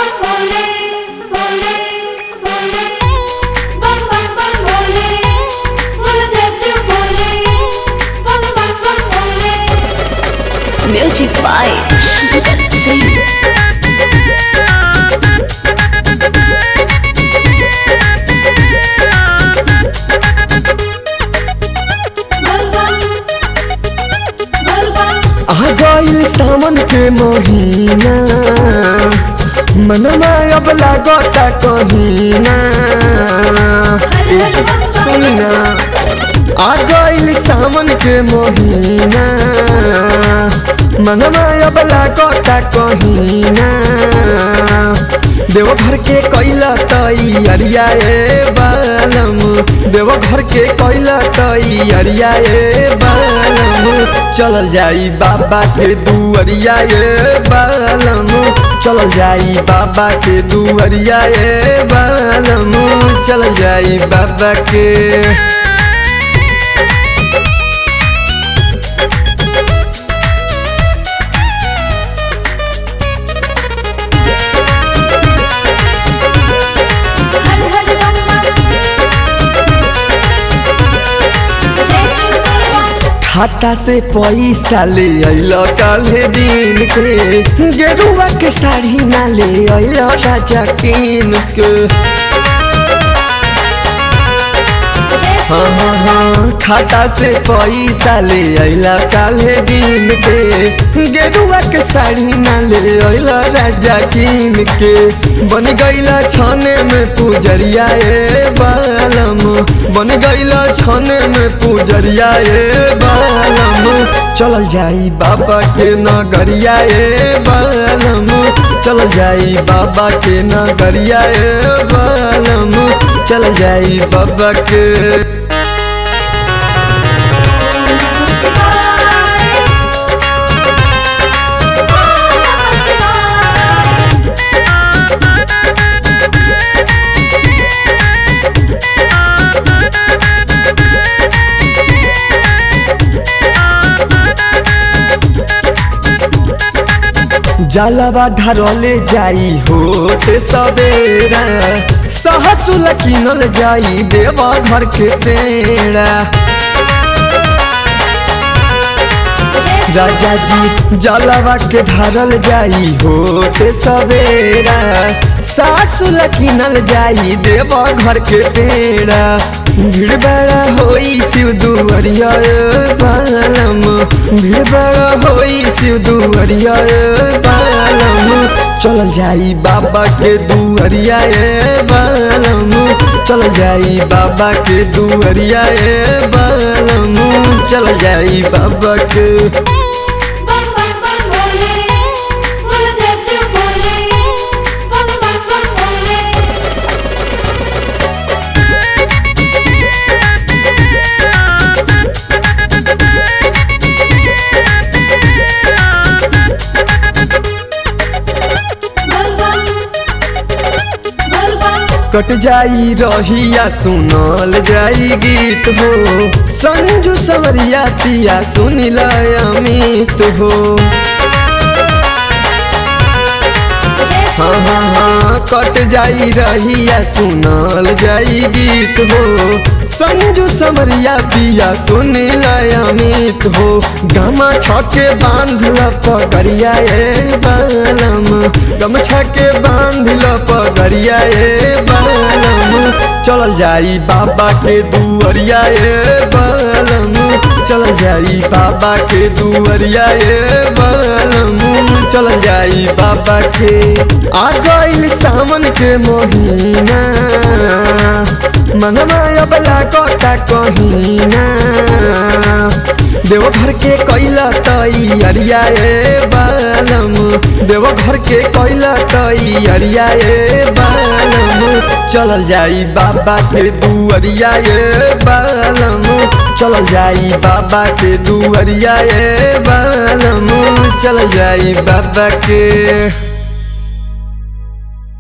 bam bole, bole, bole. Bam bam bam bole, bole जैसे बोले. Bam bam bam bole. Music by Shankar Singh. बल बम, बल बम. आ गइल सावन के महीना मनमा अब लागता कहीना ए सुना आ गइल सावन के महीना मनमा अब लागता कहीना देवघर के कैला तैयारिया ए बालम देवघर के कैला तैयारिया ए बालम चलल जाई बाबा के दुअरिया ए बालम चलल जाई बाबा के दुअरिया ए बालम चलल जाई बाबा के हर हर बम बम. जैसे बल बम. खाता से पैसा ले अइल काले दिन के गेरुआ के साड़ी ना ले अइल राजा किन के जैसे हाँ हाँ हाँ खाता से पैसा ले अइल काले दिन के गेरुआ के साड़ी ना ले अइल राजा किन के बन गइला छने में पुजरिया ए बालम बन गइला छने में पुजरिया ए बालम चलल जाई बाबा के नगरिया ए बालम चलल जाई बाबा के नगरिया ए बालम चल जाई बाबा के शिवाय. ओम नमः शिवाय. जलवा ढरले जाई होते सवेरा सहसुल किनल जाई देवा घर के पेड़ा जैसे राजा जी जलवा के ढरल जाई होते सवेरा सासुल किनल जाई देवा घर के पेड़ा भीड़ बड़ा होई शिव दुअरिया ए बालम भीड़ बड़ा होई शिव दुअरिया ए बालम चल जाई बाबा के दुअरिया ए बालम चल जाई बाबा के दुअरिया ए बालम चल जाई बाबा के बम बम बम बोले. बोल जैसे बोले. बम बम बम बोले. बल बम, बल बम. कट जाई रहिया सुनल जाई गीत हो संजू सवरिया पिया सुनिल अमित हो जैसे हाँ हाँ हाँ कट जाई रहिया सुनल जाई गीत हो संजू समरिया पिया सुनिल अमित हो गमा छके बांधल पगड़िया ए बालम गमछा के बांधल पगड़िया ए बालम चलल जाई बाबा के दुअरिया ए बालम चल जाई बाबा के दुअरिया ए बालम चल जाई बाबा के आ गइल सावन के महीना मनवा अबला कटा कहीना देवघर के कैला तैयारिया ए बालम देवघर के कैला तैयारिया ए बालम चलल जाई बाबा के दुअरिया ए बालम चलल जाई बाबा के दुअरिया ए बालम चल जाई बाबा के